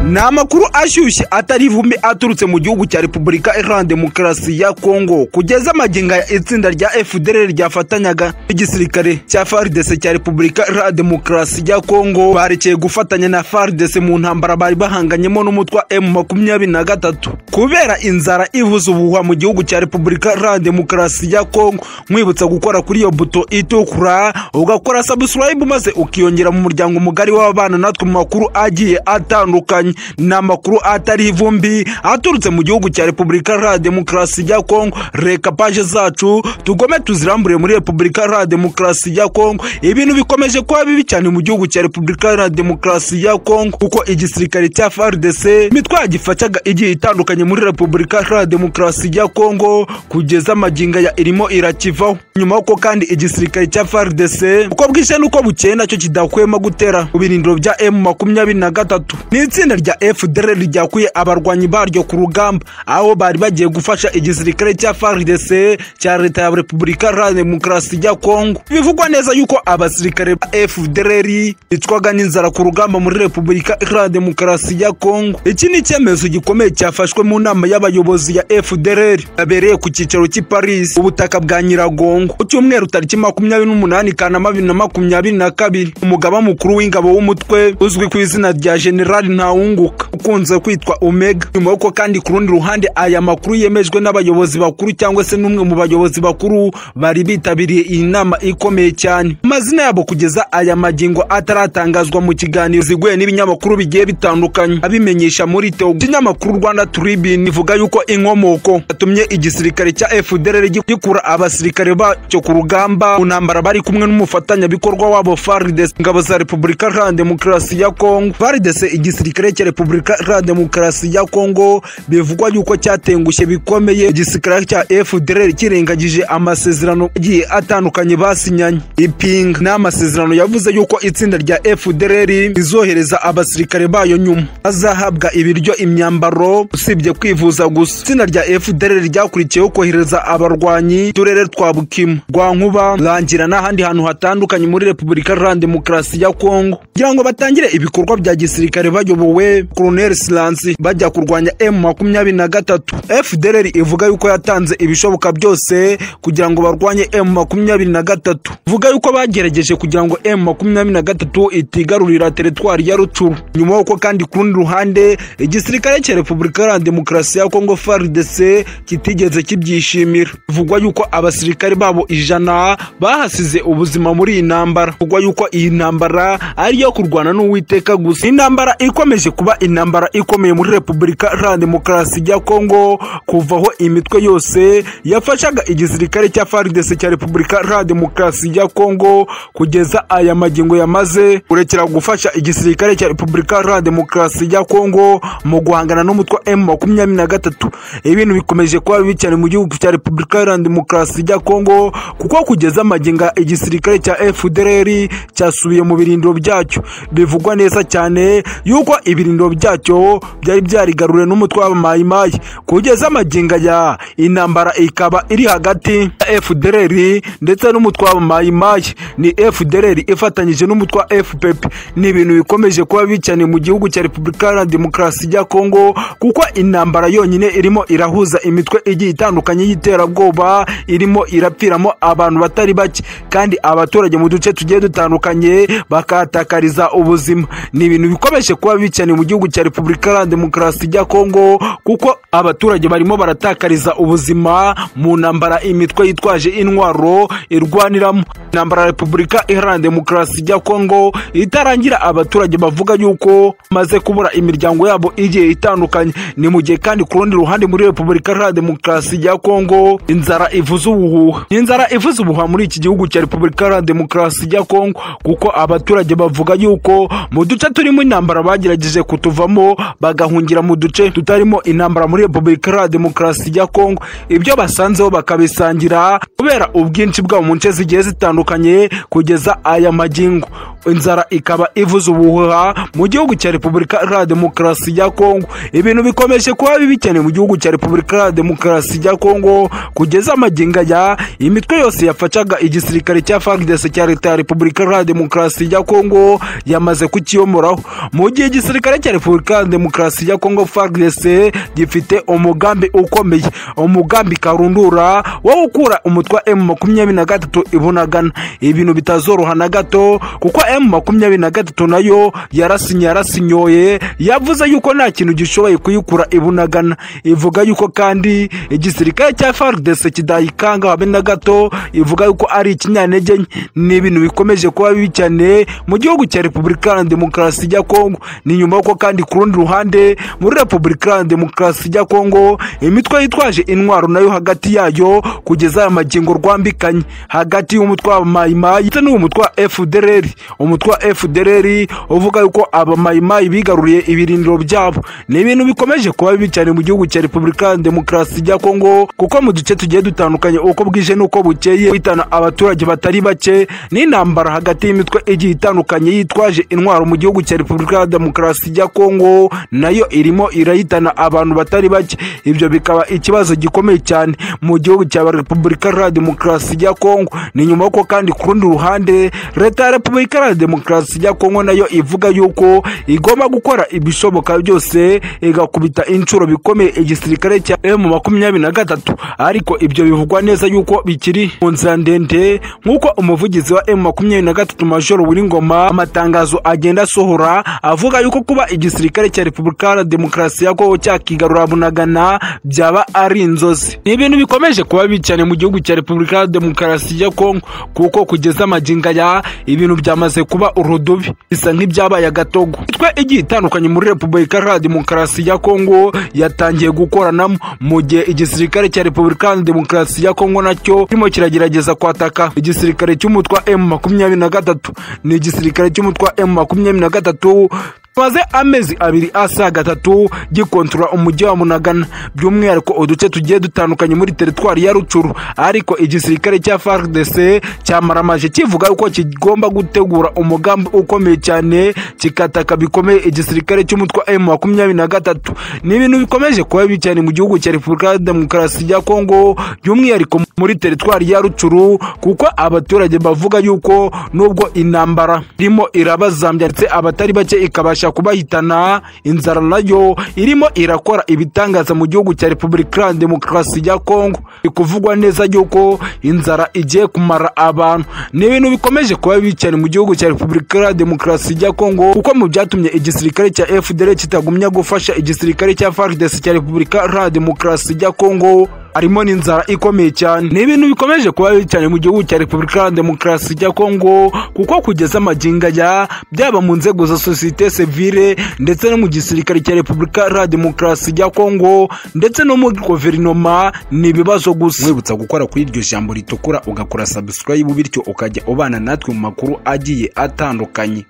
ni amakuru ashyushye atari ivumbi aturutse mu gihugu cya repubulika iharanira demokarasi ya kongo kugeza amaginga ya itsinda rya fdr ryafatanyaga n'igisirikare cya faridese cya repubulika iharanira demokarasi ya kongo barekeye gufatanya na faridese mu ntambara bari bahanganyemo n'umutwe wa emu makumyabiri na gatatu kubera inzara ivuza ubuhuha mu gihugu cya repubulika iharanira demokarasi ya kongo mwibutsa gukora kuri iyo buto itukura ugakora sabusilayibu maze ukiyongera mu muryango mugari w'abana natwe mu makuru agiye atandukanye ni amakuru atari ivumbi aturutse mu gihugu cya repubulika iharanira demokarasi ya kongo reka paje zacu tugome tuziramburire muri repubulika iharanira demokarasi ya kongo ibintu bikomeje kuba bibi cyane mu gihugu cya repubulika iharanira demokarasi ya kongo kuko igisirikare cya faridese imitwa gifacaga igiye itandukanye muri repubulika iharanira demokarasi ya kongo kugeza amaginga ya irimo irakivaho nyuma y'uko kandi igisirikare cya faridese uko bwije n'uko bukeye nacyo kidahwema gutera mu birindiro bya emu makumyabiri na gatatu ni itsinda rya fdr ryakuye abarwanyi baryo ku rugamba aho bari bagiye gufasha igisirikare cya faridese cya leta ya repubulika iharanira demokarasi ya kongo bivugwa neza yuko abasirikare ba fdr bicwaga n'inzara ku rugamba muri repubulika iharanira demokarasi ya kongo iki ni icyemezo gikomeye cyafashwe mu nama y'abayobozi ya fdr yabereye ku cyicaro cy'i paris ubutaka bwa nyiragongo ku cyumweru tariki makumyabiri n'umunani kanama bibiri na makumyabiri na kabiri umugaba mukuru w'ingabo w'umutwe uzwi ku izina rya generali ntawunguka ukunze kwitwa omega nyuma y'uko kandi ku rundi ruhande aya makuru yemejwe n'abayobozi bakuru cyangwa se n'umwe mu bayobozi bakuru bari bitabiriye iyi nama ikomeye cyane amazina yabo kugeza aya magingo ataratangazwa mu kiganiro ziguye n'ibinyamakuru bigiye bitandukanye abimenyesha muri teo ikinyamakuru rwanda tribune ivuga yuko inkomoko yatumye igisirikare cya fdr gikura abasirikare bacyo ku rugamba mu ntambara bari kumwe n'umufatanyabikorwa wabo faridese ingabo za repubulika iharanira demokarasi ya kongo faridese igisirikare cya repubulika iharanira demokarasi ya kongo bivugwa yuko cyatengushye bikomeye igisirikare cya fdr kirengagije amasezerano agiye atandukanye basinyanye ipinga ni amasezerano yavuze yuko itsinda rya fdr rizohereza abasirikare bayo nyuma bazahabwa ibiryo imyambaro usibye kwivuza gusa itsinda rya fdr ryakurikiyeho kohereza abarwanyi turere twa bukima rwankuba rangira n'ahandi hantu hatandukanye muri repubulika iharanira demokarasi ya kongo kugira ngo batangire ibikorwa bya gisirikare bayobowe koloneli silansi bajya kurwanya emu makumyabiri na gatatu fdr ivuga yuko yatanze ibishoboka byose kugira ngo barwanye emu makumyabiri na gatatu ivuga yuko bagerageje kugira ngo emu makumyabiri na gatatu itigarurira teritwari ya rucuru nyuma y'uko kandi ku rundi ruhande igisirikare cya repubulika iharanira demokarasi ya kongo faridese kitigeze kibyishimira bivugwa yuko abasirikare babo ijana bahasize ubuzima muri iyi ntambara bivugwa yuko iyi ntambara ari iyo kurwana n'uwiteka gusa intambara ikomeje kuba intambara ikomeye muri repubulika iharanira demokarasi ya kongo kuvaho imitwe yose yafashaga igisirikare cya faridese cya repubulika iharanira demokarasi ya kongo kugeza aya magingo yamaze kurekera gufasha igisirikare cya repubulika iharanira demokarasi ya kongo mu guhangana n'umutwe wa emu makumyabiri na gatatu ibintu bikomeje kuba bibi cyane mu gihugu cya repubulika iharanira demokarasi ya kongo kuko kugeza amaginga igisirikare cya fdr cyasubiye mu birindiro byacyo bivugwa neza cyane yuko ibirindiro byacyo byari byarigaruriwe n'umutwe w'abamayimayi kugeza amaginga ya intambara ikaba iri hagati ya fdr ndetse n'umutwe w'abamayimayi ni fdr ifatanyije n'umutwe wa fpp ni ibintu bikomeje kuba bibi cyane mu gihugu cya repubulika iharanira demokarasi ya kongo kuko intambara yonyine irimo irahuza imitwe igiye itandukanye y'iterabwoba irimo irapfiramo abantu batari bake kandi abaturage mu duce tugiye dutandukanye bakahatakariza ubuzima ni ibintu bikomeje kuba bibi cyane mu gihugu cya repubulika iharanira demokarasi ya kongo kuko abaturage barimo baratakariza ubuzima mu ntambara imitwe yitwaje intwaro irwaniramo intambara repubulika iharanira demokarasi ya kongo itarangira abaturage bavuga yuko bamaze kubura imiryango yabo igiye itandukanye ni mu gihe kandi ku rundi ruhande muri repubulika iharanira demokarasi ya kongo inzara ivuze ubuhuha inzara ivuze ubuhuha muri iki gihugu cya repubulika iharanira demokarasi ya kongo kuko abaturage bavuga yuko mu duce turimo intambara bagerageje kutuvamo bagahungira mu duce tutarimo intambara muri repubulika iharanira demokarasi ya kongo ibyo basanzeho bakabisangira kubera ubwinshi bwabo mu nce zigiye zitandukanye kugeza aya magingo inzara ikaba ivuze ubuhuha mu gihugu cya repubulika iharanira demokarasi ya kongo ibintu bikomeje kuba bibi cyane mu gihugu cya repubulika iharanira demokarasi ya kongo kugeza amaginga ya imitwe yose yafacaga igisirikare cya faridese cya leta ya repubulika iharanira demokarasi ya kongo yamaze kukiyomoraho mu gihe igisirikare igisirikare cya repubulika ya demokarasi ya kongo fardc gifite umugambi ukomeye umugambi karundura wo gukura umutwe wa emu makumyabiri na gatatu ibunagana ibintu bitazoroha na gato kuko emu makumyabiri na gatatu nayo yarasinye yarasinyoye yavuze yuko nta kintu gishoboye kuyikura ibunagana ivuga yuko kandi igisirikare cya fardc kidayikanga habe na gato ivuga yuko ari ikinyantege nke ni ibintu bikomeje kuba bibi cyane mu gihugu cya repubulika iharanira demokarasi ya kongo ni nyuma y'uko kandi ku rundi ruhande muri repubulika iharanira demokarasi ya kongo imitwe yitwaje intwaro nayo hagati yayo kugeza aya magingo rwambikanye hagati y'umutwe w'abamayimayi ndetse n'umutwe wa fdr umutwe wa fdr uvuga yuko abamayimayi bigaruriye ibirindiro byabo ni ibintu bikomeje kuba bibi cyane mu gihugu cya repubulika iharanira demokarasi ya kongo kuko mu duce tugiye dutandukanye uko bwije n'uko bukeye guhitana abaturage batari bake n'intambara hagati y'imitwe igiye itandukanye yitwaje intwaro mu gihugu cya repubulika ya demokarasi ya kongo nayo irimo irahitana abantu batari bake ibyo bikaba ikibazo gikomeye cyane mu gihugu cya repubulika ya demokarasi ya kongo ni nyuma y'uko kandi ku rundi ruhande leta ya repubulika ya demokarasi ya kongo nayo ivuga yuko igomba gukora ibishoboka byose igakubita inshuro bikomeye igisirikare cya emu makumyabiri na gatatu ariko ibyo bivugwa neza yuko bikiri mu nzira ndende nk'uko umuvugizi wa emu makumyabiri na gatatu majoro Ngoma amatangazo agenda asohora avuga yuko kuba igisirikare cya repubulika ya demokarasi ya kongo cyakigarura bunagana byaba ari inzozi ni ibintu bikomeje kuba bibi cyane mu gihugu cya repubulika ya demokarasi ya kongo kuko kugeza amaginga ya ibintu byamaze kuba urudubi bisa nk'ibyabaye agatogo imitwe igiye itandukanye muri repubulika ya demokarasi ya kongo yatangiye gukoranamo mu gihe igisirikare cya repubulika ya demokarasi ya kongo nacyo kirimo kiragerageza kwataka igisirikare cy'umutwe wa emu makumyabiri na gatatu ni igisirikare cy'umutwe wa emu makumyabiri na gatatu tumaze amezi abiri asaga atatu gikontorora umujyi wa munagana by'umwihariko uduce tugiye dutandukanye muri teritwari ya rucuru ariko igisirikare cya fardc cyamaramaje kivuga yuko kigomba gutegura umugambi ukomeye cyane kikataka bikomeye igisirikare cy'umutwe wa emu makumyabiri na gatatu ni ibintu bikomeje kuba bibi cyane mu gihugu cya repubulika ya demokarasi ya kongo by'umwihariko muri teritwari ya rucuru kuko abaturage bavuga yuko nubwo intambara irimo irabazambya ndetse abatari bake ikabasha kubasha kubahitana inzara nayo irimo irakora ibitangaza mu gihugu cya repubulika ya demokarasi ya kongo ikuvugwa neza yuko inzara igiye kumara abantu ni ibintu bikomeje kuba bibi cyane mu gihugu cya repubulika ya demokarasi ya kongo kuko mu byatumye igisirikare cya fdr kitagumya gufasha igisirikare cya fardc cya repubulika ya demokarasi ya kongo harimo n'inzara ikomeye cyane ni ibintu bikomeje kuba bibi cyane mu gihugu cya repubulika ya demokarasi ya kongo kuko kugeza amaginga ya byaba mu nzego za sosiyete sivile ndetse no mu gisirikare cya repubulika ya demokarasi ya kongo ndetse no mu guverinoma ni ibibazo gusa wibutsa gukora kuri iryo jambo ritukura ugakora subscribe bityo ukajya ubana natwe mu makuru agiye atandukanye